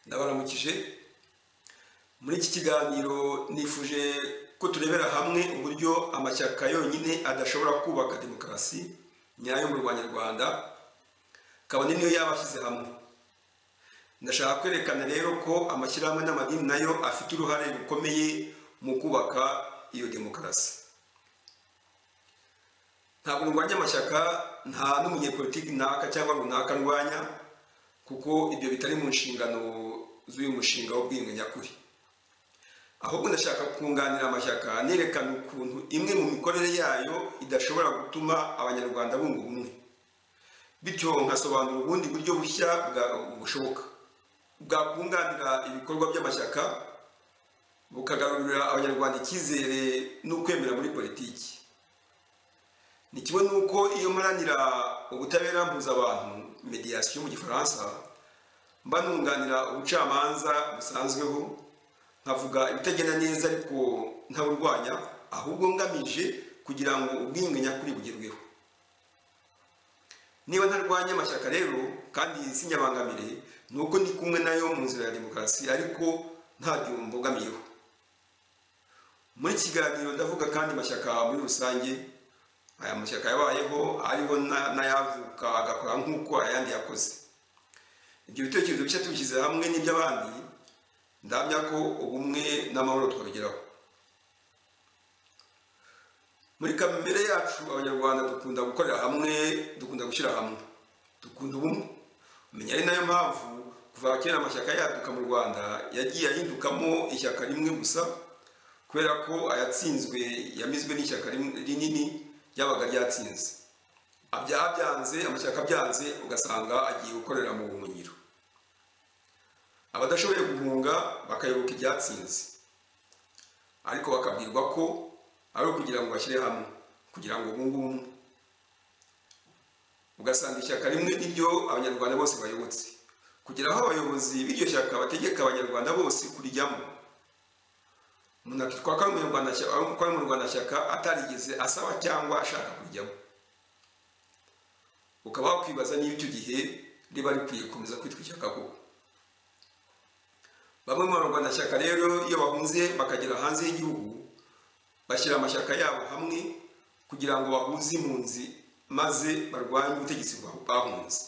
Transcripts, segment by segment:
ndabaramukije muri iki kiganiro nifuje ko turebera hamwe uburyo amashyaka yonyine adashobora kubaka demokarasi nyayo mu rwanda kabone niyo yabashyize hamwe ndashaka kwerekana rero ko amashyirahamwe n'amadini nayo afite uruhare rukomeye mu kubaka iyo demokarasi ntabwo ndwanya amashyaka nta n'umunyepolitiki naka cyangwa runaka ndwanya kuko ibyo bitari mu nshingano z'uyu mushinga w'ubwiyunge nyakuri ahubwo ndashaka kunganira amashyaka nerekana ukuntu imwe mu mikorere yayo idashobora gutuma abanyarwanda bunga ubumwe bityo nkasobanura ubundi buryo bushya bushoboka bwakunganira ibikorwa by'amashyaka bukagarurira abanyarwanda icyizere n'ukwemera muri politiki ni kimwe n'uko iyo mparanira ubutabera mpuzabantu mediyasiyo mu gifaransa mba nunganira ubucamanza busanzweho nkavuga ibitagenda neza ariko ntaburwanya ahubwo ngamije kugira ngo ubwiyunge nyakuri bugerweho niba ntarwanya amashyaka rero kandi sinyabangamire ni uko ndi kumwe nayo mu nzira ya demokarasi ariko nta byuma mbogamiyeho muri kiganiro ndavuga kandi amashyaka muri rusange aya mashyaka yabayeho ariho n'ayavuka agakora nk'uko ayandi yakoze ibyo bitekerezo bishya tubishyize hamwe n'iby'abandi ndamya ko ubumwe n'amahoro twabigeraho muri kamere yacu abanyarwanda dukunda gukorera hamwe dukunda gushyira hamwe dukunda ubumwe umenya ari nayo mpamvu kuva kera amashyaka yaduka mu rwanda yagiye ahindukamo ishyaka rimwe gusa kubera ko ayatsinzwe yamizwe n'ishyaka rinini ryabaga ryatsinze abyanze amashyaka abyanze ugasanga agiye gukorera mu buhunyiro abadashoboye guhunga bakayoboka ibyatsinze ariko bakabwirwa ko ari ukugira ngo bashyire hamwe kugira ngo bunge ubumwe ugasanga ishyaka rimwe niryo abanyarwanda bose bayobotse kugira aho abayobozi b'iryo shyaka bategeka abanyarwanda bose kurijyamo umuntu akitwa ko ari umunyarwandashyaka atarigeze asaba cyangwa ashaka kurijyamo ukaba wakwibaza niba icyo gihe riba rikwiye gukomeza kwitwa ishyaka koko bamwe mu banyarwandashyaka rero iyo bahunze bakagera hanze y'igihugu bashyira amashyaka yabo hamwe kugira ngo bahuze impunzi maze barwanye ubutegetsi bahunze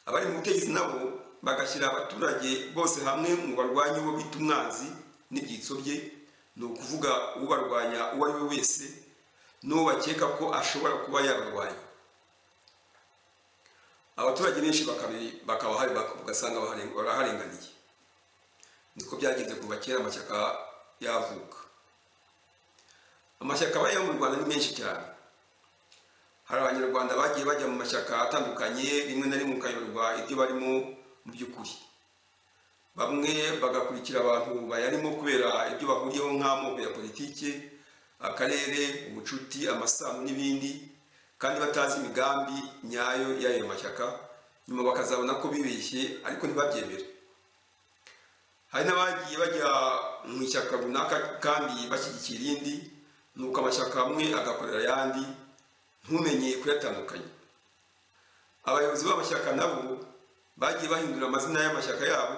abari mu butegetsi nabo bagashyira abaturage bose hamwe ngo barwanye uwo bita umwanzi n'ibyitso bye ni ukuvuga ubarwanya uwo ari we wese n'uwo bakeka ko ashobora kuba yabarwanya abaturage benshi bakaba ugasanga baraharenganiye niko byagenze kuva kera amashyaka yavuka amashyaka abayeho mu rwanda ni menshi cyane hari abanyarwanda bagiye bajya mu mashyaka atandukanye rimwe na rimwe ukayoberwa ibyo barimo mu by'ukuri bamwe bagakurikira abantu bayarimo kubera ibyo bahuriyeho nk'amoko ya politiki akarere ubucuti amasano n'ibindi kandi batazi imigambi nyayo y'ayo mashyaka nyuma bakazabona ko bibeshye ariko ntibabyemere hari n'abagiye bajya mu ishyaka runaka kandi bashyigikira irindi nuko amashyaka amwe agakorera ayandi ntumenye kuyatandukanya abayobozi b'amashyaka nabo bagiye bahindura amazina y'amashyaka yabo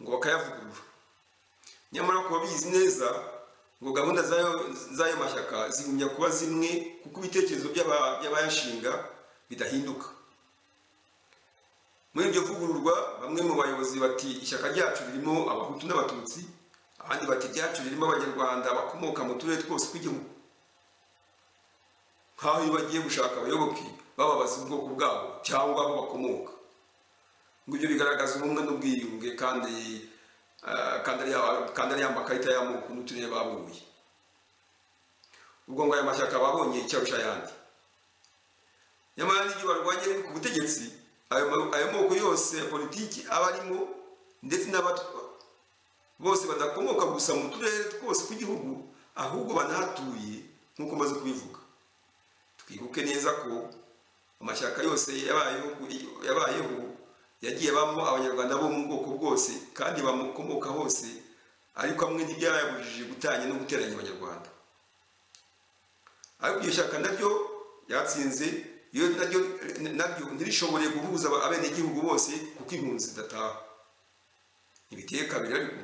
ngo bakayavugurura nyamara kuba bizi neza ngo gahunda z'ayo mashyaka zigumya kuba zimwe kuko ibitekerezo by'abayashinga bidahinduka muri iryo vugururwa bamwe mu bayobozi bati ishyaka ryacu ririmo abahutu n'abatutsi abandi bati ryacu ririmo abanyarwanda bakomoka mu turere twose tw'igihugu nk'aho iyo bagiye gushaka abayoboke bababaza ubwoko bwabo cyangwa aho bakomoka ibyo bigaragaza ubumwe n'ubwiyunge kandi kandi ariya makarita y'amoko n'uturere babuye ubwo ngo aya mashyaka babonye icyarusha ayandi nyamara n'igihe barwanye ku butegetsi ayo moko yose ya politiki aba arimo ndetse n'abatwa bose badakomoka gusa mu turere twose tw'igihugu ahubwo banahatuye nk'uko maze kubivuga twibuke neza ko amashyaka yose yabayeho yagiye abamo abanyarwanda bo mu bwoko bwose kandi bamukomoka hose ariko amwe ntibyayabujije gutanya no guteranya abanyarwanda ariko iryo shyaka naryo ryatsinze iyo naryo ntirishobore guhuza abenegihugu bose kuko impunzi zidataha ntibiteye kabiri ariko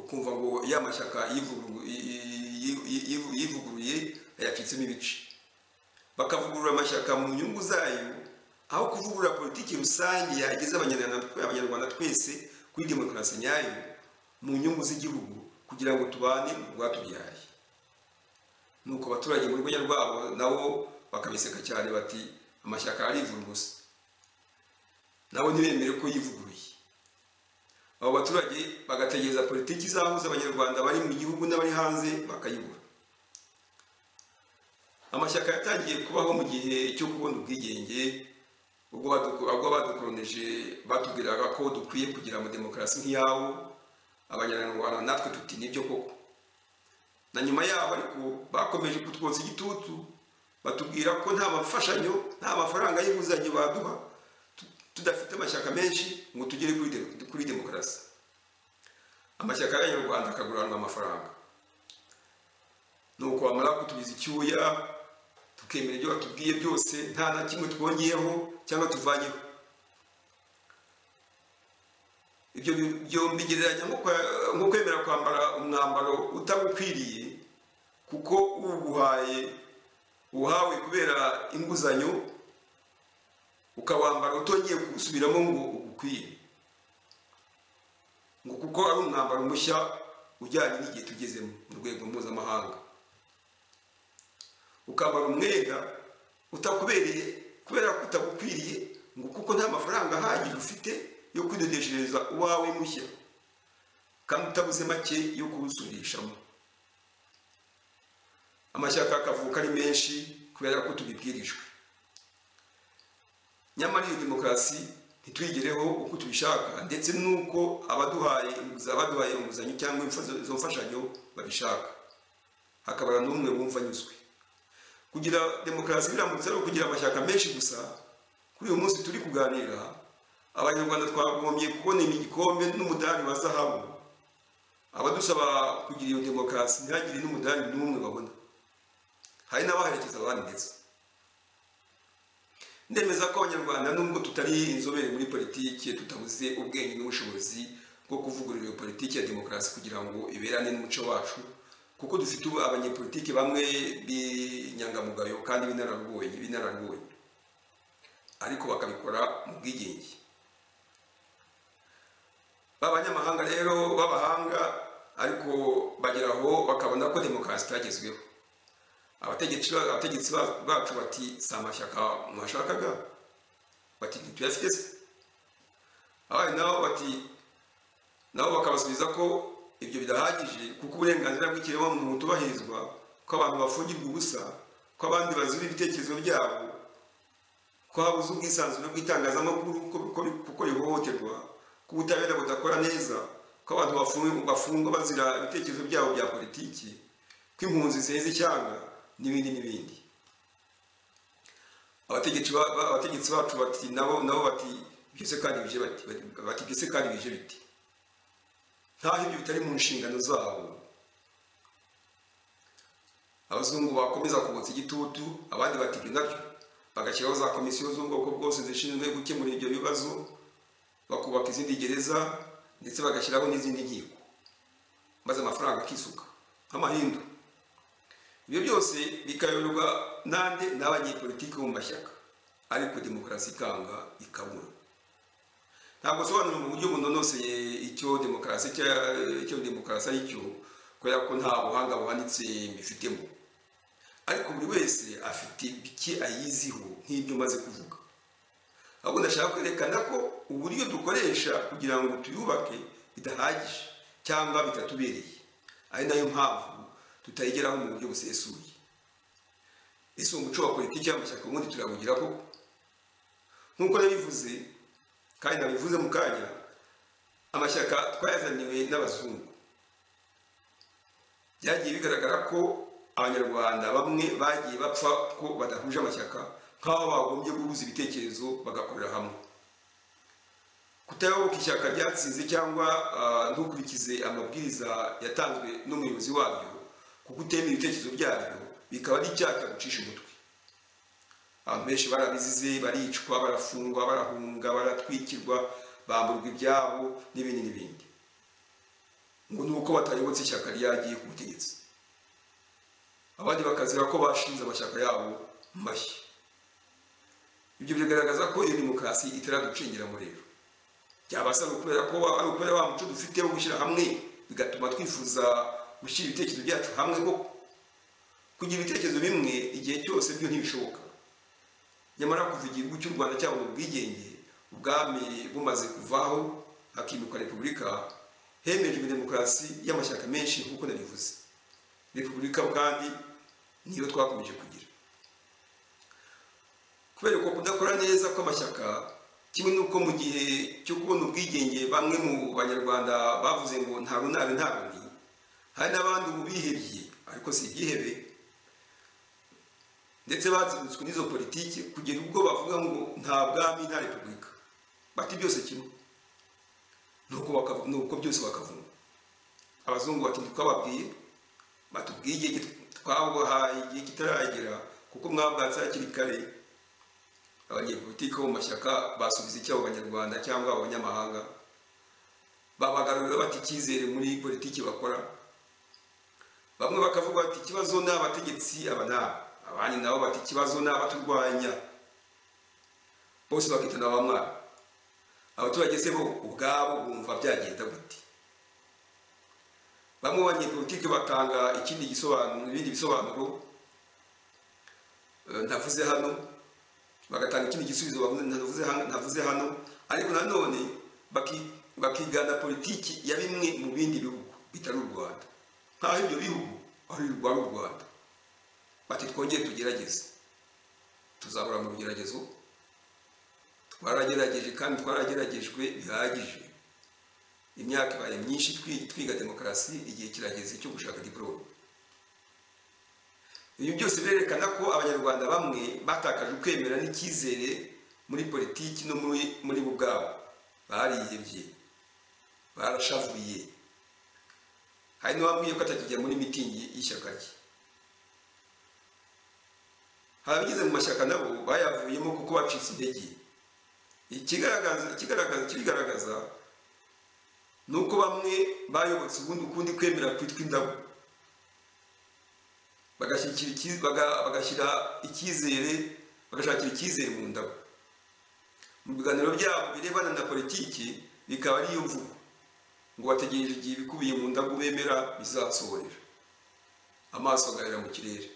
ukumva ngo ya mashyaka yivugurugu- yi- yi- yi- yivu- yivuguruye yacitsemo ibice bakavugurura amashyaka mu nyungu zayo aho kuvugurura politiki rusange yageza abanyarwanda abanyarwanda twese kuri demokarasi nyayo mu nyungu z'igihugu kugira ngo tubane mu rwatubyaye nuko abaturage mu rwenya rwabo nabo bakabiseka cyane bati amashyaka arivuguruza nabo ntibemere ko yivuguruye abo baturage bagategereza politiki izahuza abanyarwanda bari mu gihugu n'abari hanze bakayibura amashyaka yatangiye kubaho mu gihe cyo kubona ubwigenge ubwo badu- ubwo badukoroneje batubwiraga ko dukwiye kugira mu demokarasi nk'iyabo abanyarwanda natwe tuti nibyo koko na nyuma yaho ariko bakomeje kutwotsa igitutu batubwira ko nta mafashanyo nta mafaranga y'inguzanyo baduha tu- tudafite amashyaka menshi ngo tugere kuri de- kuri demokarasi amashyaka y'abanyarwanda akaguranwa amafaranga nuko bamara kutubiza icyuya tukemera ibyo batubwiye byose nta na kimwe twongeyeho cyangwa tuvanyeho ibyo bi- byo mbigereranya nko kwa- nko kwemera kwambara umwambaro utagukwiriye kuko uwuguhaye uhawe kubera inguzanyo ukawambara utongeye kuwusubiramo ngo ugukwiye ngo kuko ari umwambaro mushya ujyanye n'igihe tugezemo mu rwego mpuzamahanga ukambara umwenda utakubereye kubera ko utagukwiriye ngo kuko nta mafaranga ahagije ufite yo kwidodeshereza uwawe mushya kandi utabuze make yo kuwusubirishamo amashyaka akavuka ari menshi kubera ko tubibwirijwe nyamara iyo demokarasi ntituyigereho uko tubishaka ndetse n'uko abaduhaye inguzanyo abaduhaye inguzanyo cyangwa imfa- izo mfashanyo babishaka hakabara n'umwe wumva anyuzwe kugira demokarasi biramutse ari ukugira amashyaka menshi gusa kuri uyu munsi turi kuganira abanyarwanda twagombye kubona igikombe n'umudari wa zahabu abadusaba kugira iyo demokarasi ntihagire n'umudari n'umwe babona hari n'abaherekeza abandi ndetse ndemeza ko abanyarwanda nubwo tutari inzobere muri politiki tutabuze ubwenge n'ubushobozi bwo kuvugurura iyo politiki ya demokarasi kugira ngo iberane n'umuco wacu kuko dufite ubu abanyepolitiki bamwe b'inyangamugayo kandi b'inararibonye b'inararibonye ariko bakabikora mu bwigenge b'abanyamahanga rero b'abahanga ariko bagera aho bakabona ko demokarasi itagezweho abategetsi ba- abategetsi ba- bacu bati si amashyaka mwashakaga bati ntituyafite se abandi nabo bati nabo bakabasubiza ko ibyo bidahagije kuko uburenganzira bw'ikiremwamuntu butubahirizwa ko abantu bafungirwa ubusa ko abandi bazura ibitekerezo byabo ko habuze ubwisanzure bw'itangazamakuru ko- ko- kuko rihohoterwa ko ubutabera budakora neza ko abantu bafungu- bafungwa bazira ibitekerezo byabo bya politiki ko impunzi ziheze icyanga n'ibindi n'ibindi abategetsi ba- ba- abategetsi bacu bati nabo nabo bati ibyo se kandi bije bati bati ibyo se kandi bije biti ntaho ibyo bitari mu nshingano zabo abazungu bakomeza kubotsa igitutu abandi bati ibyo nabyo bagashyiraho za komisiyo z'ubwoko bwose zishinzwe gukemura ibyo bibazo bakubaka izindi gereza ndetse bagashyiraho n'izindi nkiko maze amafaranga akisuka nk'amahindu ibyo byose bikayoborwa nande n'abanyepolitiki bo mu mashyaka ariko demokarasi ikanga ikabura ntabwo usobanura mu buryo bunonoseye icyo demokarasi cya- icyo demokarasi ari cyo kubera ko nta buhanga buhanitse bifitemo ariko buri wese afite bike ayiziho nk'ibyo maze kuvuga ahubwo ndashaka kwerekana ko uburyo dukoresha kugira ngo tuyubake bidahagije cyangwa bitatubereye ari nayo mpamvu tutayigeraho mu buryo busesuye ese uwo muco wa politiki y'amashyaka ubundi turawugira koko nk'uko nabivuze kandi nabivuze mu kanya amashyaka twayazaniwe n'abazungu byagiye bigaragara ko abanyarwanda bamwe bagiye bapfa ko badahuje amashyaka nk'aho bagombye guhuza ibitekerezo bagakorera hamwe kutayoboka ishyaka ryatsinze cyangwa ah, ntukurikize amabwiriza yatanzwe n'umuyobozi waryo kuko utema ibitekerezo byaryo bikaba ari icyaha cyagucisha umutwe abantu benshi barabizize baricwa barafungwa barahunga baratwikirwa bamburwa ibyabo n'ibindi n'ibindi ngo ni uko batayobotse ishyaka ryagiye ku butegetsi abandi bakazira ko bashinze amashyaka yabo mashya ibyo bigaragaza ko iyo demokarasi itaraducengeramo rero byabasa ari ukubera ko ari ukubera wa muco dufite wo gushyira hamwe bigatuma twifuza gushyira ibitekerezo byacu hamwe koko kugira ibitekerezo bimwe igihe cyose byo ntibishoboka nyamara kuva igihugu cy'u rwanda cyabona ubwigenge ubwami bumaze kuvaho hakimuka repubulika hemejwe demokarasi y'amashyaka menshi nk'uko nabivuze repubulika kandi niyo twakomeje kugira kubera uko kudakora neza kw'amashyaka kimwe n'uko mu gihe cyo kubona ubwigenge bamwe mu banyarwanda bavuze ngo nta runani nta rundi hari n'abandi ubu bihebye ariko si ibyihebe ndetse bazibutswe n'izo politiki kugera ubwo bavuga ngo nta bwami nta repubulika bati byose kimwe nuko bakavu- nuko byose bakavunga abazungu bati ntitwababwiye bati ubwigenge twabuhaye igihe kitaragera kuko mwabwatse hakiri kare abanyepolitiki bo mu mashyaka basubiza icyabo abanyarwanda cyangwa abanyamahanga babagarurira bati icyizere muri politiki bakora bamwe bakavuga bati ikibazo ni abategetsi aba ni aba abandi nabo bati ikibazo ni abaturwanya bose bakitana abamwara abaturage se bo ubwabo bumva byagenda gute bamwe mu banyepolitiki batanga ikindi gisobanuro ibindi bisobanuro eh, ntavuze hano bagatanga ikindi gisubizo bavuze- ntavuze han- ntavuze hano ariko nanone baki- bakigana politiki ya bimwe mu bindi bihugu bitari u rwanda nk'aho ibyo bihugu ari u Rwa- ari u rwanda bati twongere tugerageze tuzahora mu bigeragezo twaragerageje kandi twarageragejwe bihagije imyaka ibaye myinshi twi- twiga demokarasi igihe kirageze cyo gushaka diporome ibi byose birerekana ko abanyarwanda bamwe batakaje ukwemera n'icyizere muri politiki no muri muri bo ubwabo barihebye barashavuye hari n'uwambwiye ko atakijya muri mitingi y'ishyaka rye hari abageze mu mashyaka nabo bayavuyemo kuko bacitse intege ikigaragaza ikigaragaza ikibigaragaza ni uko bamwe bayobotse ubundi ukundi kwemera kwitwa indabo bagashyikira icyi- baga- bagashyira icyizere bagashakira icyizere mu ndabo mu biganiro byabo birebana na politiki bikaba ari yo mvugo ngo bategereje igihe ibikubiye mu ndabo bemera bizasohorera amaso agahera mu kirere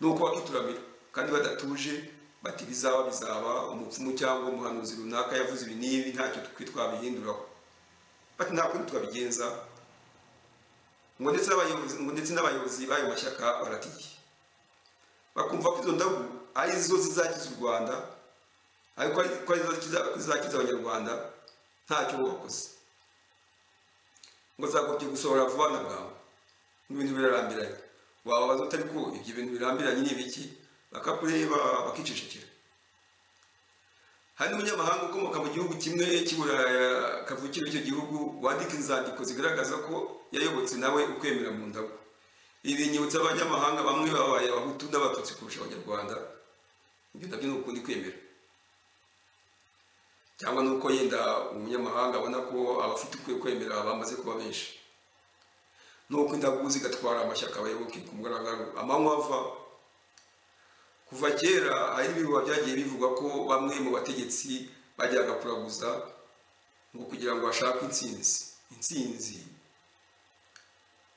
nuko bakituramira kandi badatuje bati bizaba bizaba umupfumu cyangwa umuhanuzi runaka yavuze ibi n'ibi ntacyo twe twabihinduraho bati nta kundi twabigenza ngo ndetse n'abayobozi ngo ndetse n'abayobozi b'ayo mashyaka baratiye bakumva ko izo ndabu ari zo zizakiza u rwanda ariko ari ko ari zo zizakiza- zizakiza abanyarwanda ntacyo wakoze ngo zagobye gusohora vuba na bwangu n'ibintu birarambiranye wababaza utari ko ibyo bintu birambiranye ni ibiki bakakureba bakicecekera hari n'umunyamahanga ukomoka mu gihugu kimwe cy'uburaya kavukire icyo gihugu wandika inzandiko zigaragaza ko yayobotse nawe ukwemera mu ndabo ibi binyibutsa abanyamahanga bamwe babaye abahutu n'abatutsi kurusha abanyarwanda ibyo nabyo ni ukundi kwemera cyangwa ni uko yenda umunyamahanga abona ko abafite ukwiye kwemera bamaze kuba benshi ni uko indagu zigatwara amashyaka abayoboke ku mugaragaro amanywa ava kuva kera hari n'ibihuha byagiye bivugwa ko bamwe mu bategetsi bajyaga kuraguza ngo kugira ngo bashake intsinzi intsinzi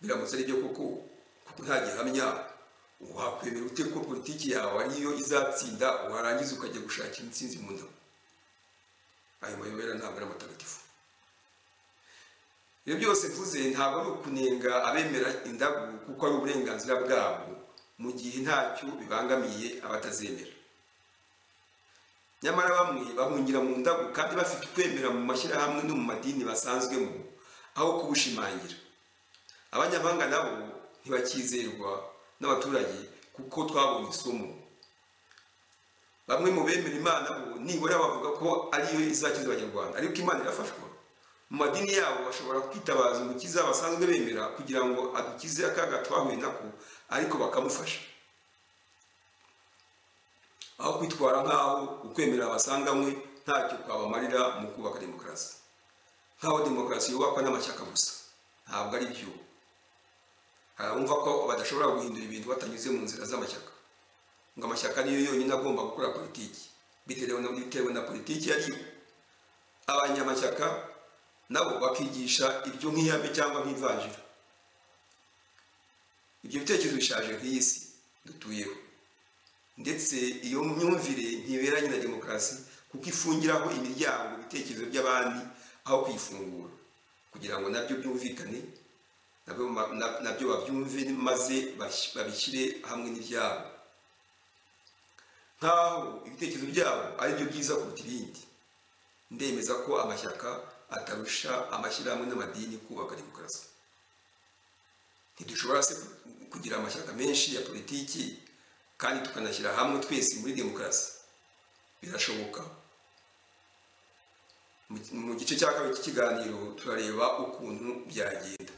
biramutse ari byo koko kuko nta gihamya wakwemera ute ko politiki yawe ariyo izatsinda warangiza ukajya gushakira intsinzi mu ndabo ayo mayobera ntabwo ari amatagatifu ibyo byose mvuze ntabwo ari ukunenga abemera indabo kuko ari uburenganzira bwabo mu gihe ntacyo bibangamiye abatazemera nyamara bamwe bahungira mu ndabo kandi bafite ukwemera mu mashyirahamwe no mu madini basanzwemo aho kubushimangira abanyamahanga nabo ntibakizerwa n'abaturage kuko twabonye isomo bamwe mu bemera imana bo nibura bavuga ko ariyo izakiza abanyarwanda ariko imana irafashwa mu madini yabo bashobora kwitabaza umukiza basanzwe bemera kugira ngo adukize akaga twahuye nako ariko bakamufasha aho kwitwara nk'aho ukwemera basanganywe ntacyo kwabamarira mu kubaka demokarasi nk'aho demokarasi yubakwa n'amashyaka gusa ntabwo ari byo hari abumva ko badashobora guhindura ibintu batanyuze mu nzira z'amashyaka ngo amashyaka niyo yonyine agomba gukora politiki bitewe na, bitewe na politiki yariyo abanyamashyaka nabo bakigisha ibyo nk'ihame cyangwa nk'ivanjira ibyo bitekerezo bishaje nk'iyi si dutuyeho ndetse iyo myumvire ntiberanye na demokarasi kuko ifungiraho imiryango ibitekerezo by'abandi aho kuyifungura kugira ngo nabyo byumvikane nabyo ma- na- nabyo babyumve maze bash- babishyire hamwe n'ibyabo nk'aho ibitekerezo byabo ari byo byiza kuruta ibindi ndemeza ko amashyaka atarusha amashyirahamwe n'amadini kubaka demokarasi ntidushobora se kugira amashyaka menshi ya politiki kandi tukanashyira hamwe twese muri demokarasi birashoboka Mu- mu gice cya kabiri cy'ikiganiro turareba ukuntu byagenda